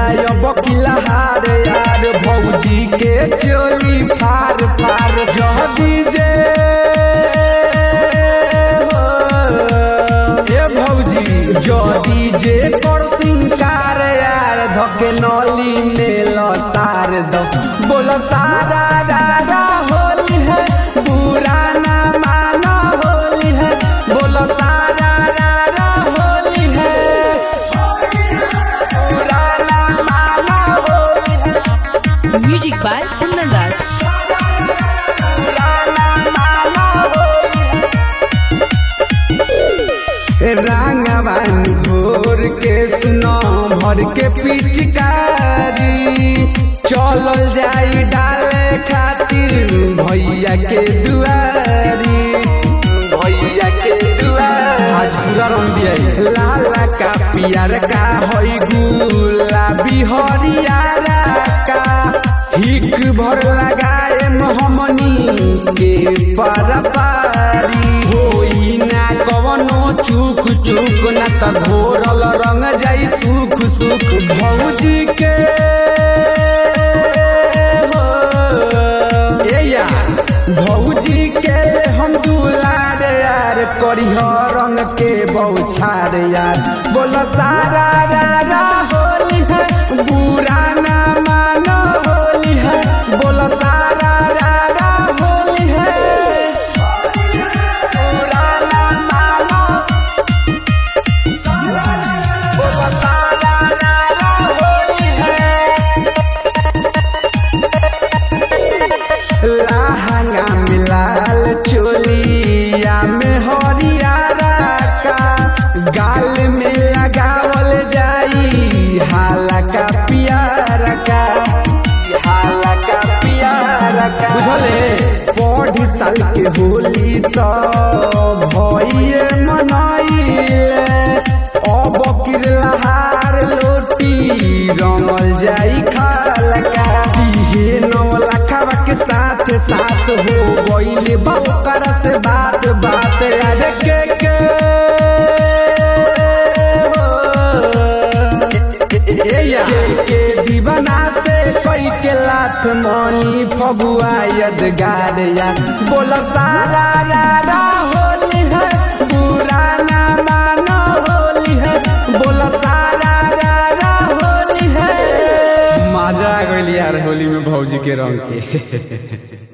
जाए बकिला हार यार भौजी के चोली फार फार जह दीजे ए भौजी जदी जे कर सिंगार यार धके नली में लसार द बोल सारा रारा होली है बुरा ना माना होली है बोल सारा रारा होली है बुरा ना माना होली है Music by Kundan Das. बुरा ना माना होली है रांगवानी घोर के सुनो भर के पिचकारी चलल जाई डाले खातिर भैया के दुआरी भैया के दुआरी आज पूरा रंग दिया लाला का पियर का होई गुलाबी हरियारा का हिक भर लगाए मोहमनी के परपारी होई ना कवनो चूक चूक ना त घोरल रंग जाई सुख सुख भौजी के हो ए यार भौजी के हम दुलार यार करिह रंग के बौछार यार बोल सारा रारा होली है बुरा ना मानो होली है बोल सारा रारा होली है बुरा ना मानो बोल सारा रारा होली है लहंगा मिलाल चोलिया में हरियारा का गाल में लगावल जाई हाला का पियारा का हाला का पियारा का बुझले पढ़ी साल के होली तो भइए मनाइले अब किरलहार लोटी रंगल जाई खालका दिहे नौ लखवा के साथ साथ हो गइले बकर से बात बात अरे के के हो। ए या के के दीवाना से कोई के लाथ मनी फगुआ यदगार या बोल सारा रारा होली है बुरा ना मानो होली है बोल सारा रारा होली है मजा आ गइल यार होली में भौजी के रंग के